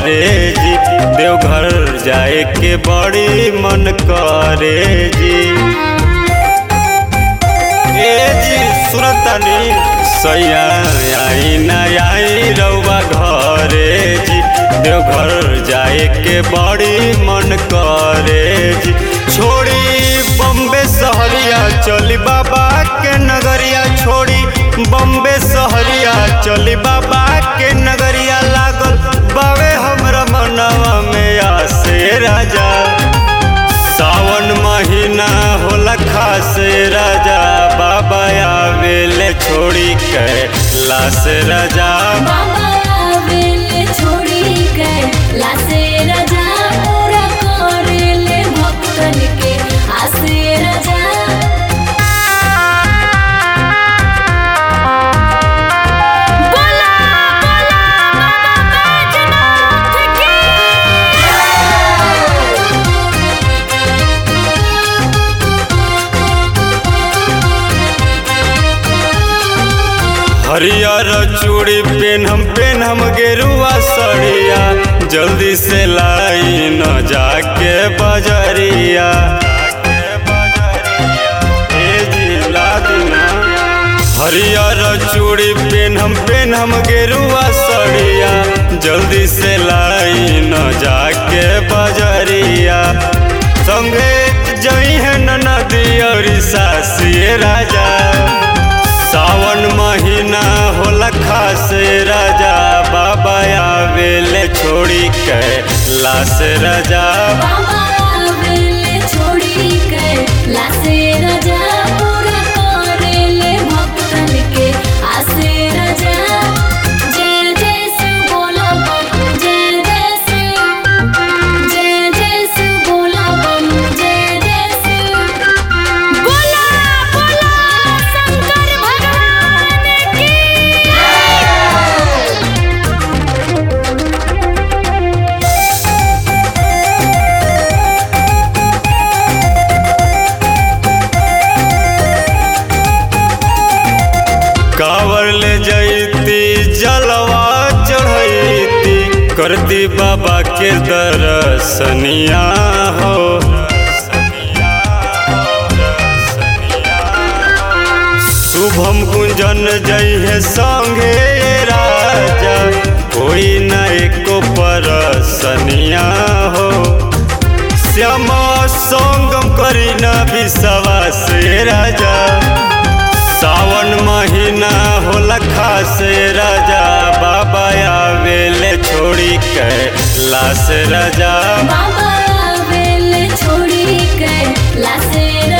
करे जी देवघर जाए के बड़ी मन करे जी ए जी सुरतनी सैया आई ना आई रउआ घरे जी देवघर जाए के बड़ी मन करे जी छोड़ी बम्बे सहरिया चली बाबा के नगरिया छोड़ी बम्बे सहरिया चली बाबा के नगरिया लागल बावे हमरा मनवा में आसे राजा सावन महीना होला खासे राजा बाबा आवेले छोड़ी के लाश राजा बाबा आवेले छोड़ी के लासे राजा पूरा करेले भक्तन के आसे राजा बोला बोला बाबा बैजनाथ की हरियर चूड़ी पेनहम पेनहम गेरुआ सड़िया जल्दी से लाई न जाके बजरिया ए जी ला दिना हरियर चूड़ी पेनहम पेनहम गेरुआ सड़िया जल्दी से लाई न जाके बजरिया संगे जई है नदी और सासिए राजा सावन महीना होला खासे राजा बाबा आवेले छोड़ी के लाश राजा बाबा आवेले छोड़ी के लासे राजा पूरा करेले भक्तन के आसे राजा जय जय शिव बोला बम जय जय शिव जय जय शिव बोला बम जय जय शिव बोला बोला शंकर भगवान की कावर ले जैती जलवा चढ़ैती करती बाबा के दर्शनिया हो शुभम गुंजन जय है संगे राजा कोई न एको परसनिया हो श्यामा संगम करी न विश्वास राजा सावन महीना होला खासे राजा बाबा आवेले छोड़ी के लाश राजा बाबा आवेले छोड़ी के लासे